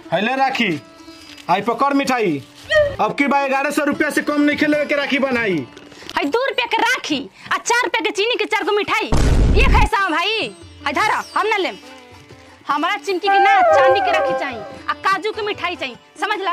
हैले राखी आई पकड़ मिठाई अब की बा ग्यारह सौ रुपया से कम नहीं खेले के राखी बनाई है दू रुपया के राखी आ चार रुपया के चीनी के चार गो मिठाई ये कैसा भाई है धरा हम ना लेम हमारा चिमकी के ना चांदी के राखी चाहिए आ काजू के मिठाई चाहिए समझ ला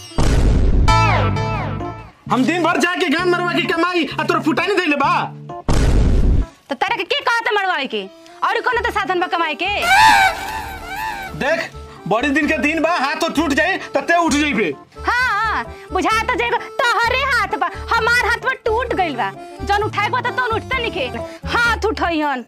हम दिन भर जाके गान मरवा के कमाई आ तोरा फुटाई नहीं देले बा तो तारा के के कहता मरवाए के और कोनो तो साधन बा कमाए के देख बड़ी दिन के दिन बा हाथ तो टूट जाए तते उठ जाइबे हाँ बुझा तो जेगो तोहरे हाथ बा हमार हाथ में टूट गइल बा जन उठाए को तो तोन उठते निके हाथ उठइहन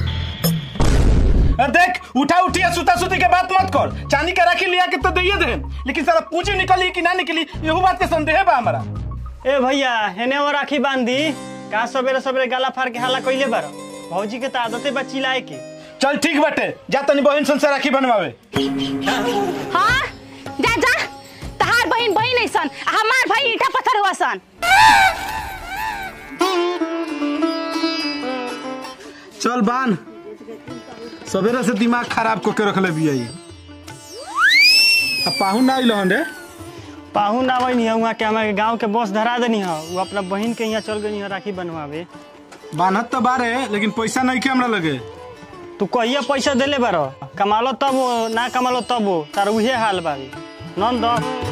अरे देख उठा उठिया सुता सुती के बात मत कर चांदी के राखी लिया के तो दैये दे लेकिन सारा पूंजी निकली कि ना निकली यहू बात के संदेह बा हमारा ए भैया हेने वो राखी बांधी का सवेरे सवेरे गाला फाड़ के हाला कइले बार भौजी के तो आदते बा चिल्लाए के चल ठीक बाटे जा तनी बहन सन से राखी बनवावे हाँ जा जा तहार बहिन बहिन ऐसन आ हमार भाई ईटा पत्थर हुआ सन चल बान सवेरे से दिमाग खराब को के रखले बिया ई अब पाहु ना आइल हन रे पाहुन आवे नहीं हुआ के हमारे गांव के बस धरा देनी है वो अपना बहन के यहाँ चल गई है राखी बनवावे बान्हत तो बारे लेकिन पैसा नहीं के हमरा लगे तू कहिया पैसा देले बार कमालो तब हो ना कमालो तब हो तार उहे हाल बावे नंद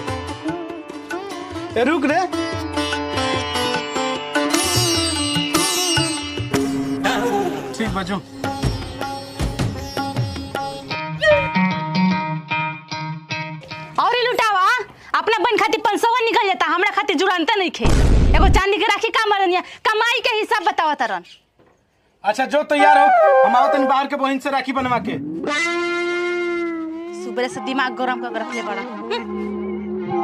ए रुक रे ठीक बजो और ही लुटावा अपना बहन खातिर पंसवा निकल जाता हमरा खातिर जुड़ानता नहीं खे एगो चांदी के राखी का मरनिया कमाई के हिसाब बतावा तरन अच्छा जो तैयार हो हम आओ तनी बाहर के बहन से राखी बनवा के सुबह से दिमाग गरम कर रखले बड़ा हम्म।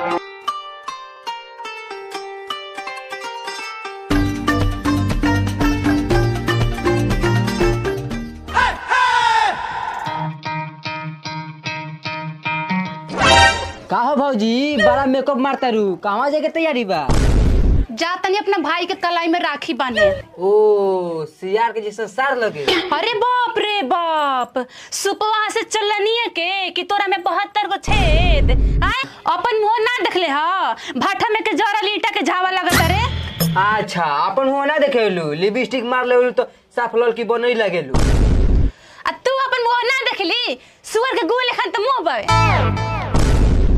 का हो भौजी बड़ा मेकअप मारता रू कहवा जाके तैयारी बा जा तनी अपना भाई के कलाई में राखी बांधे ओ सियार के जैसा सार लगे अरे बाप रे बाप सुपवा से चलनिए के कि तोरा में बहत्तर गो छेद आय अपन मुंह ना देखले ह भाठा में के जरा लीटा के झावा लगत रे अच्छा अपन हुआ ना देखेलू लिपस्टिक मार लेलू तो साफ लड़की बनई लगेलू आ तू अपन मुंह ना देखली सुअर के गुल लेखन त मुंह बावे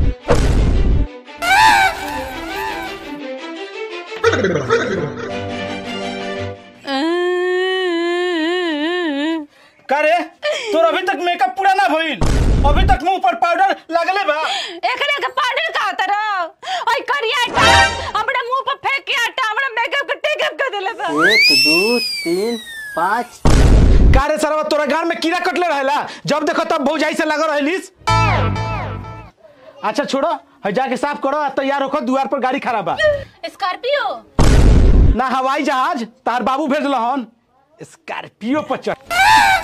का रे तोर अभी तक मेकअप पूरा ना भइल अभी तक मुंह पर पाउडर लगले बा एकरे के पाउडर का होता रो ओय करिया आटा हमरा मुंह पर फेंक के आटा हमरा मेकअप के टेकअप कर देले बा एक दो तीन पाँच का रे सरवा तोरा घर में कीड़ा कटले रहेला जब देखो तब भौजाई से लगल रहलिस अच्छा छोड़ो है जाके साफ करो आ तैयार होकर द्वार पर गाड़ी खड़ा बा स्कॉर्पियो ना हवाई जहाज तार बाबू भेजल हन स्कॉर्पियो पर चढ़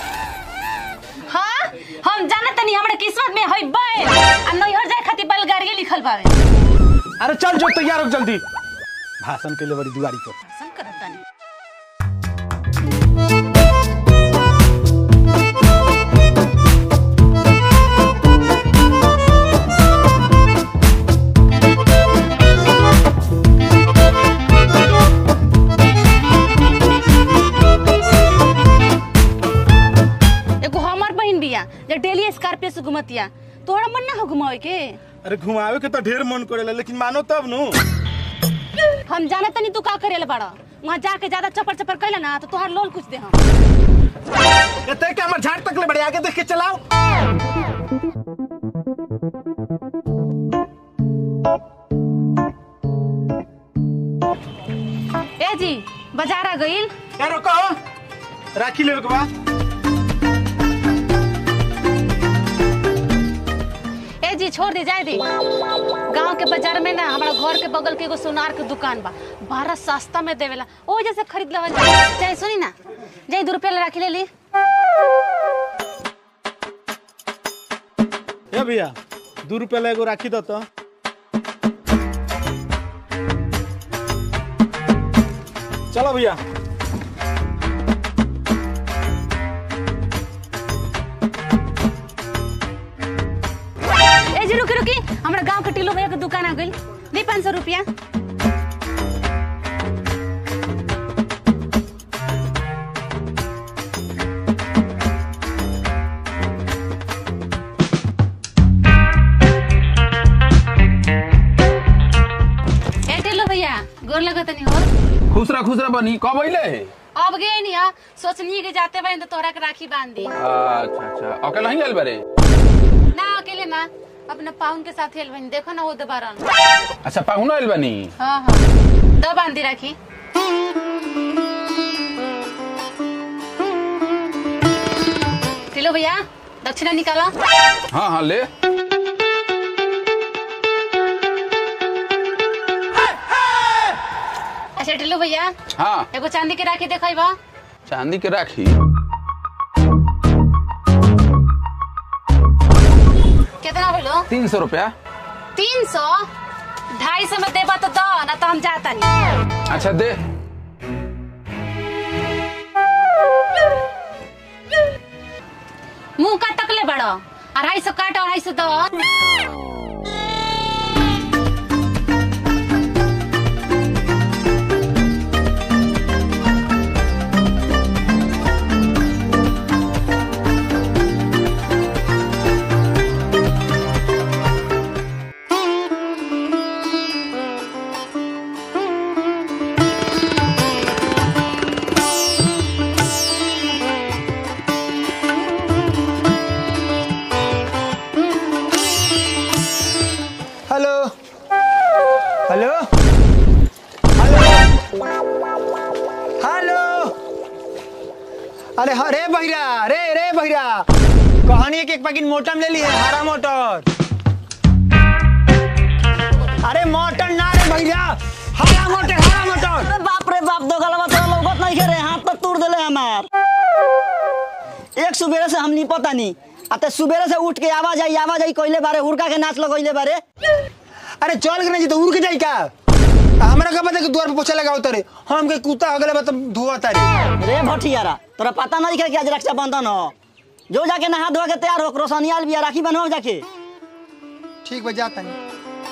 हाँ हम जानत तनी हमरा किस्मत में हई बैल आ नैहर जाए खातिर बैलगाड़ी लिखल बावे अरे चल जो तैयार हो जल्दी भाषण के लिए बड़ी दुआरी पर पसंद करत तनी एगो हमर बहिन बिया जे डेली स्कॉर्पियो से घुमतिया तोहरा मन ना हो घुमावे के अरे घुमावे के तो ढेर मन करेला लेकिन मानो तब नु हम जानत तनी तू का करेला बड़ा वहाँ जाके ज्यादा चपर चपर कैला ना तो तोहार लोल कुछ दे हम एते के हमर झाड़ तक ले बड़े आगे देख के चलाओ ए जी बाजार आ गइल ए रुको राखी लेवे के बा ए जी छोड़ दे जाए दे गांव के बाजार में ना हमारा घर के बगल के एगो सोनार के दुकान बा बड़ा सस्ता में देवेला ओ जैसे खरीद लेवल जाए सुनी ना जाई दो रुपया ला राखी ले ली ए भैया दू रुपया ले एगो राखी दो तो चलो भैया ए जी रुकी हमरा गांव के टिल्लू भैया के दुकान आ गइल दी पाँच सौ रुपया ए टिल्लू भैया गोर लगत नहीं हो खुसरा खुसरा बनी कब अइले अब गए नहीं हा सोचनी के जाते बहन तो तोहरा के राखी बांध दी अच्छा अच्छा अकेला ही आइल बारे ना अकेले ना अपने पाउन के साथ हेल बहन देखो ना वो दोबारा अच्छा पाहुना आइल बानी हाँ हाँ दो बांधी राखी टिल्लू भैया दक्षिणा निकाला हाँ हाँ ले अच्छा टिल्लू भैया हाँ एगो चांदी के राखी देखै बा चांदी के राखी कितना भेलो तीन सौ रुपया तीन सौ ढाई सौ में देबा तो दो ना तो हम जाता नहीं अच्छा दे मुंह का तकले बड़ो अढ़ाई सौ काट अढ़ाई सौ दो हेलो हेलो हेलो हेलो अरे हाँ रे बहिरा रे रे बहिरा कहानी के एक पैकेट मोटम ले लिए हरा मोटर अरे मोटर ना रे भैया हरा मोटर हरा मोटर अरे बाप रे बाप दो गलवा तो लौकत नहीं करे हाथ पर तोड़ देले हमार एक सुबेरे से हम नहीं पता नहीं अते सुबेरे से उठ के आवाज आई आवाज आई कोइले बारे हुड़का के नाच लगोइले बारे अरे चल के नहीं जी तो उड़ के जाई का हमरा का पता कि द्वार पे पोछा लगाओ तरे हम के कुत्ता अगले बात धुआ तारे रे भटियारा तोरा पता नहीं है कि आज रक्षाबंधन हो जो जाके नहा धोआ के तैयार हो रोशनियाल भी राखी बनवाओ जाके ठीक बा जाता नहीं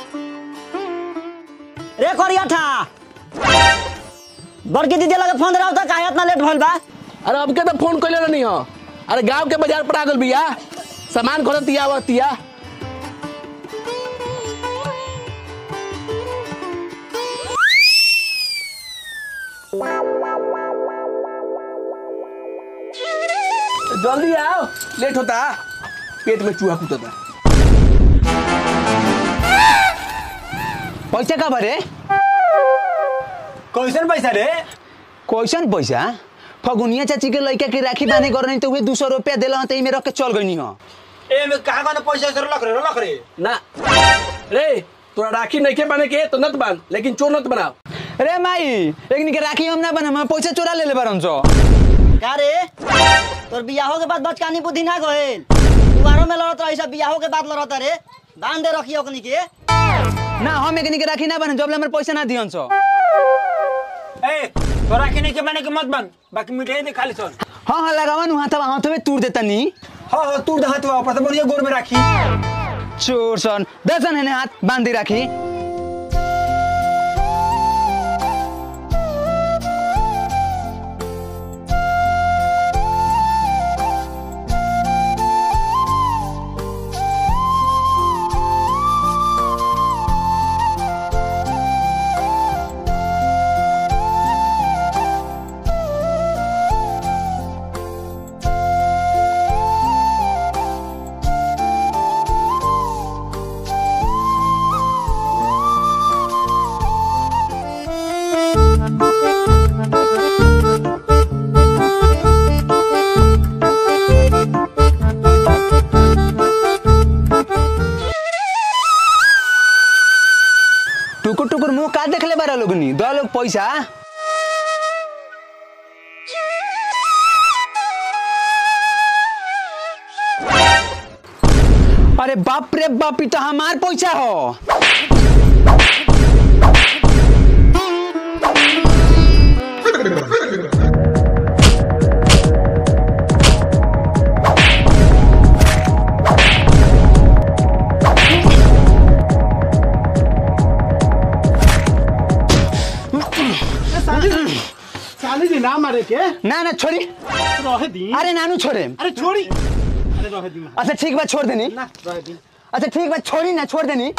रे करिया था बड़की दीदी लगे फोन रहा था काहे इतना लेट भइल बा अरे अब के तो फोन कैले नहीं हो अरे गांव के बाजार पर आ गल बिया सामान खरीदतिया आवतिया जल्दी आओ लेट होता पेट में चूहा कूदता पैसा का भरे कैसन पैसा रे कैसन पैसा फगुनिया चाची के लड़का के राखी बांधे कर नहीं तो वे दू सौ रुपया दिल तो में रख के चल गई हो ए में कहां कहां पैसा सर लख रे लख रे ना रे तोरा राखी नहीं के बने के तो नत बांध लेकिन चोर नत बनाओ अरे माई एक के राखी हम ना बना हम पैसा चोरा ले ले बारन सौ का रे तोर बियाहो के बाद बचकानी बुद्धि ना गइल तुम्हारो में लड़त रही सब बियाहो के बाद लड़त रे बांध दे रखियो ओकनी के ना हम एक के राखी ना बना जब ले हमारे पैसा ना दियन सौ ए तो राखी नहीं के बने के मत बन बाकी मिठाई दे खाली चल हाँ हाँ लगावन वहाँ था हाथ में तूर देता नी हाँ हाँ तू हाथ वापस तो बढ़िया गोर में राखी चोर सन दसन है हाथ बांध दी राखी टुकुर टुकुर मुंह का देख ले बारा लोग नी दो लोग पैसा अरे बाप रे बाप ई तो हमार पैसा हो के ना ना छोड़ी रहे दी अरे नानू छोड़े अरे छोड़ी अरे रहे दी अच्छा ठीक बा छोड़ देनी ना रहे दी अच्छा ठीक बा छोड़ी ना छोड़ देनी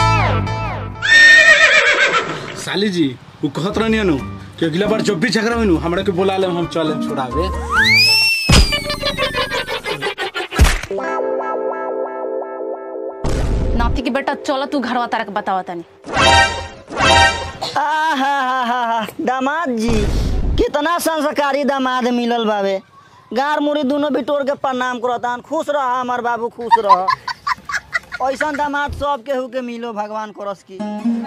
साली जी वो कहत रहनी नु कि अगला बार जब भी झगड़ा हुई हमरा के बुला ले हम चले छोड़ावे नाती की बेटा चलो तू घरवा तारा के बतावा तनी आहा दामाद जी कितना संस्कारी दामाद मिलल बाबे गार मुड़ी दोनों बिटोर के प्रणाम करतान खुश रह हमार बाबू खुश रह ऐसा दामाद सब केहू के मिलो भगवान करस की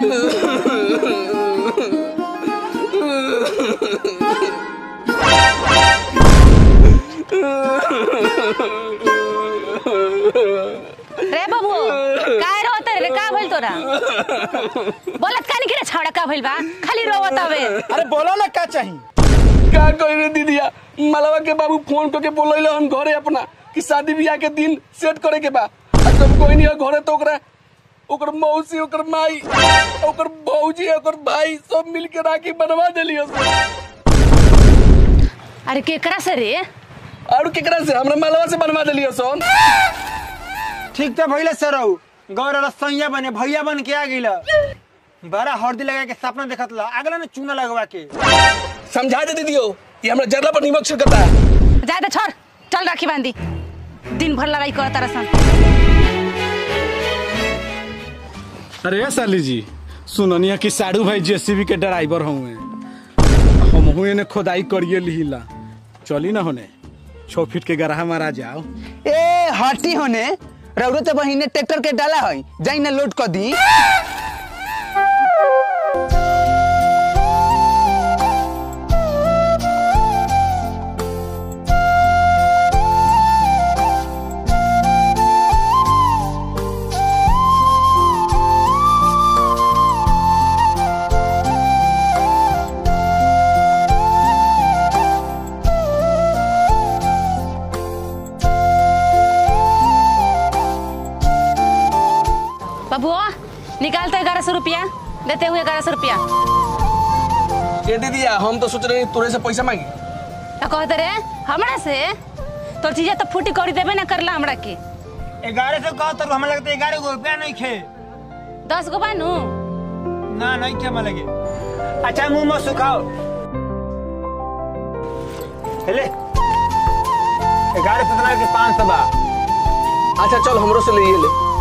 रे बाबू काय रोत रे का भइल तोरा बोलत कानी के रे छाड़ा का भइल बा खाली रोवत हवे अरे बोलो ना का चाहिए का कही रे दीदिया मलवा के बाबू फोन करके बोलैले हम घरे अपना कि शादी ब्याह के दिन सेट करे के बा आ जब कोई नहीं है घरे तो ओकरा ओकर मौसी ओकर माई ओकर भौजी ओकर भाई सब मिल के राखी बनवा देलियो अरे केकरा से रे और केकरा से हमरा मलवा से बनवा देलियो सोन ठीक तो भइले सरऊ गौर रसैया बने भैया बन के आ गइल बड़ा हरदी लगा के सपना देखत ला अगला ने चूना लगवा के समझा दे दीदियो ये हमरा जरला पर निमक छिड़कता जाए तो छोड़ चल राखी बांधी दिन भर लड़ाई कर तारा सन अरे साली जी सुननिया कि साड़ू भाई जेसीबी के ड्राइवर हुए हम हुए ने खोदाई करिए लिहिला चली ना होने छो फीट के गराहा मारा जाओ ए हटी होने रौरो तो बहिने ट्रैक्टर के डाला है जाई ना लोड कर दी बबुआ निकालते ग्यारह सौ रुपया देते हुए ग्यारह सौ रुपया ये दीदिया हम तो सोच रहे तोरे से पैसा मांगी क्या कहते रे हमरा से तोर चीजें तो फूटी कौड़ी देबे ना करला हमरा के ग्यारह सौ कहो तो हमें लगता है ग्यारह गो रुपया नहीं खे दस गो बानू ना नहीं खे हमें लगे अच्छा मुंह में सुखाओ ले ग्यारह सौ के पाँच सौ बा अच्छा चल हमरो से ले ले